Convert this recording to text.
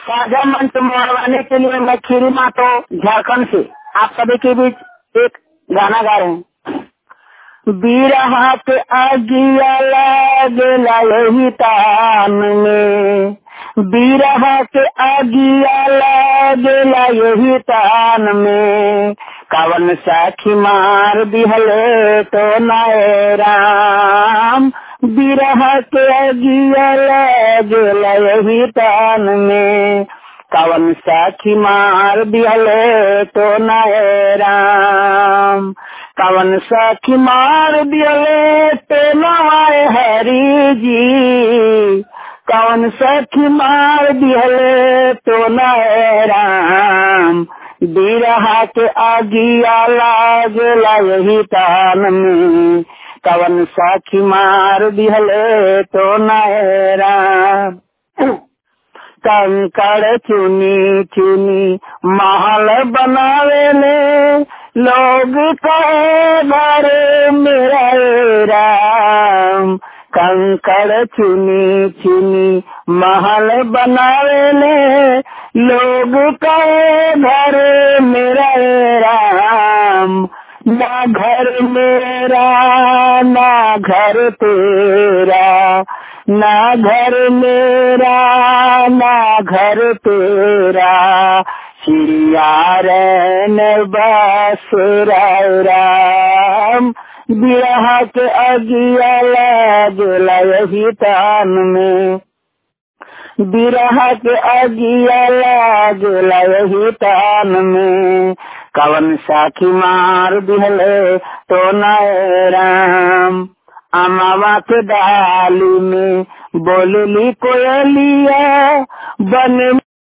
साझा मंच मरवाने के लिए मैं खीरी मातो झारखंड से आप सभी के बीच एक गाना गा रहे हैं बीरहा के आगिया लागेला यही तान में बीरहा के आगिया लागेला यही तान में कवन साखी मार दिहले तो नए राम बिरह के अगिया लागेला यही तान में कवन साखी मार दिहले तो नए राम कवन साखी मार दिहले तो नए हरी जी कवन साखी मार दिहले तो नए राम बिरहा के आगिया लागेला यही तान में कवन साखी मार दिहले तो नहरा कंकड़ चुनी चुनी महल बनावेले लोग कहे घर मेरा राम कंकड़ चुनी चुनी महल बनावेले लोग कहे घर मेरा राम ना घर मेरा ना घर तेरा ना घर मेरा ना घर तेरा चिड़िया रैन बस राम बिरहा के अगिया लागला यही तान में बिरहा के अगिया लागला यही तान में कवन साखी मार दिहले तो नए राम अमावा के डाली में बोलली कोयलिया बन